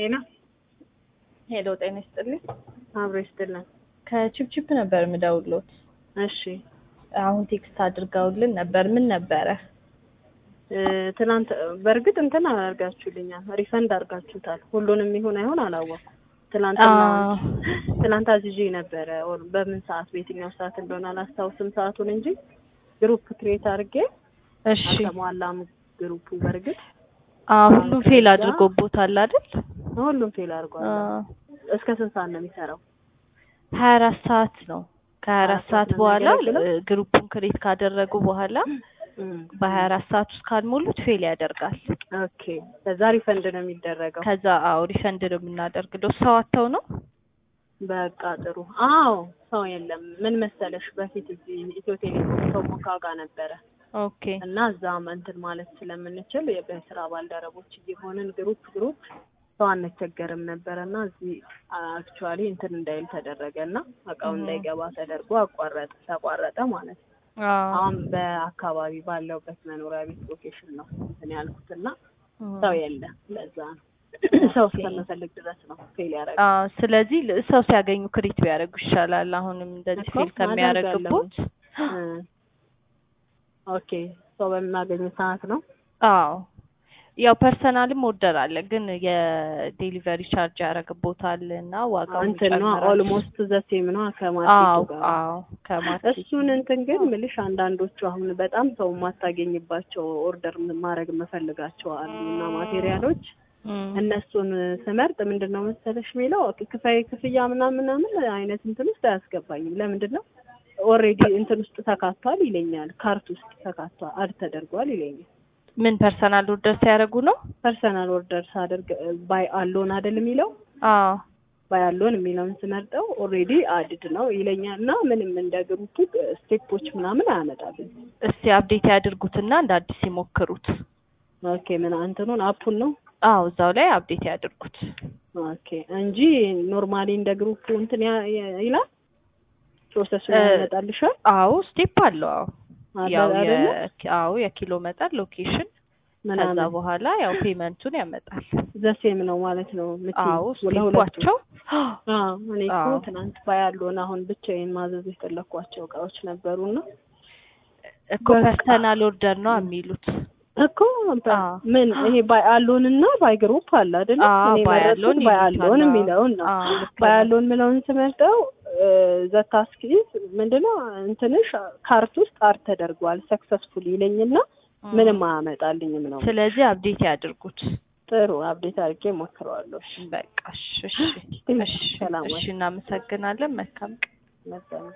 ጤና ሄሎ ጤና ይስጥልኝ። አብሮ ይስጥልን። ከቺፕቺፕ ነበር የምደውልዎት። እሺ አሁን ቴክስት አድርገውልን ነበር። ምን ነበረ? እ፣ ትናንት በእርግጥ እንትን አድርጋችሁልኛል፣ ሪፈንድ አድርጋችሁታል። ሁሉንም ይሁን አይሆን አላወኩም። ትናንትና አዎ። ትናንት አዝዤ ነበረ። ኦር በምን ሰዓት በየትኛው ሰዓት እንደሆነ አላስታውስም ሰዓቱን እንጂ ግሩፕ ክሬት አድርጌ እሺ አልተሟላም ግሩፑ። በእርግጥ አዎ፣ ሁሉም ፌል አድርጎቦታል አይደል? ሁሉም ፌል አድርጓል። አዎ። እስከ ስንት ሰዓት ነው የሚሰራው? ሀያ አራት ሰዓት ነው። ከሀያ አራት ሰዓት ነው በኋላ የሚያገለግለው? እ፣ ግሩፑን ክሬት ካደረጉ በኋላ እም፣ በሀያ አራት ሰዓት ውስጥ ካልሞሉት ፌል ያደርጋል። ኦኬ። ከዛ ሪፈንድ ነው የሚደረገው። ከዛ አዎ ሪፈንድ ነው የምናደርግለው። ሰው አጥተው ነው በቃ ጥሩ። አዎ ሰው የለም። ምን መሰለሽ በፊት እዚህ ኢትዮ ቴሌኮም ቶሞካ ጋር ነበረ ኦኬ እና እዛም እንትን ማለት ስለምንችል በስራ ባልደረቦች እየሆንን ግሩፕ ግሩፕ ሰው አንቸገርም ነበረ እና እዚህ አክቹዋሊ እንትን እንዳይል ተደረገ እና እቃው እህ። እንዳይገባ ተደርጎ አቋረጠ ተቋረጠ ማለት ነው። አዎ አሁን በአካባቢ ባለውበት መኖሪያ ቤት ሎኬሽን ነው እንትን ያልኩት እና እህ። ሰው የለም። ለዛ ነው ሰው እስከምፈልግ ድረስ ነው ፌል ያደረገ አዎ ስለዚህ ል- ሰው ሲያገኙ ክሪት ቢያደርጉ ይሻላል። አሁንም እንደዚህ እኮ ፌል ከሚያደርግቦት ኦኬ ሰው በምናገኝ ሰዓት ነው። አዎ ያው ፐርሰናልም ኦርደር አለ፣ ግን የዴሊቨሪ ቻርጅ ያደርግቦታል እና ዋጋው እንትን ነው ይጨምራል። ኦልሞስት ዘሴም ነው ከማርኬቱ አዎ ጋር። አዎ ከማርኬት እሱን እንትን ግን ምልሽ አንዳንዶቹ አሁን በጣም ሰው የማታገኝባቸው ኦርደር ማድረግ የምፈልጋቸው አሉ እና ማቴሪያሎች እም፣ እነሱን ስመርጥ ምንድን ነው መሰለሽ የሚለው ክፋይ ክፍያ ምናምን ምናምን አይነት እንትን ውስጥ አያስገባኝም። ለምንድን ነው ኦልሬዲ እንትን ውስጥ ተካቷል ይለኛል፣ ካርት ውስጥ ተካቷል አድ ተደርጓል ይለኛል። ምን ፐርሰናል ኦርደር ሲያደርጉ ነው? ፐርሰናል ኦርደር ሳደርግ ባይ አሎን አይደል የሚለው አዎ ባይ አሎን የሚለውን ስመርጠው ኦልሬዲ አድድ ነው ይለኛል እና ምንም እንደ ግሩፑ ስቴፖች ምናምን አያመጣልኝ። እስቲ አፕዴት ያድርጉትና እንደ አዲስ ይሞክሩት። ኦኬ ምን እንትኑን አፑን ነው አዎ እዛው ላይ አፕዴት ያድርጉት። ኦኬ እንጂ ኖርማሊ እንደ ግሩፑ እንትን ያ- ያ- ይላል ፕሮሰሱን እ፣ ያመጣልሻል አዎ ስቴፕ አለው። አዎ አለ ያው አይደለ? የ- አዎ የኪሎ መጠን ሎኬሽን፣ ከዛ ምናምን በኋላ ያው ፔመንቱን ያመጣል። ዘሴም ነው ማለት ነው። የምትይው አዎ ለሁለቱ ስቴፓቸው አዎ እኔ እኮ አዎ። ትናንት ባያለውን አሁን ብቻዬን ማዘዝ የፈለኳቸው እቃዎች ነበሩና እኮ በቃ። ፐርሰናል ኦርደር ነው የሚሉት። እኮ በ- አዎ። ምን ይሄ ባይ አሎን እና ባይ ግሩፕ አለ አይደለ? አዎ እኔ ባይ የመረጥኩት አሎን ባይ ይሉታል። አሎን አዎ። የሚለውን ነው። አዎ ልክ ባይ ነው። አሎን የሚለውን ስመርጠው ዘታስኪዝ ምንድነው እንትንሽ ካርት ውስጥ አር ተደርጓል ሰክሰስፉል ይለኝና እም። ምንም አያመጣልኝም ነው። ስለዚህ አፕዴት ያድርጉት። ጥሩ አፕዴት አድርጌ ሞክረዋለሁ። በቃ እሺ፣ እሺ፣ እሺ፣ እሺ፣ ሰላም እሺ፣ እናመሰግናለን። መልካም ቀን። መሰለኝ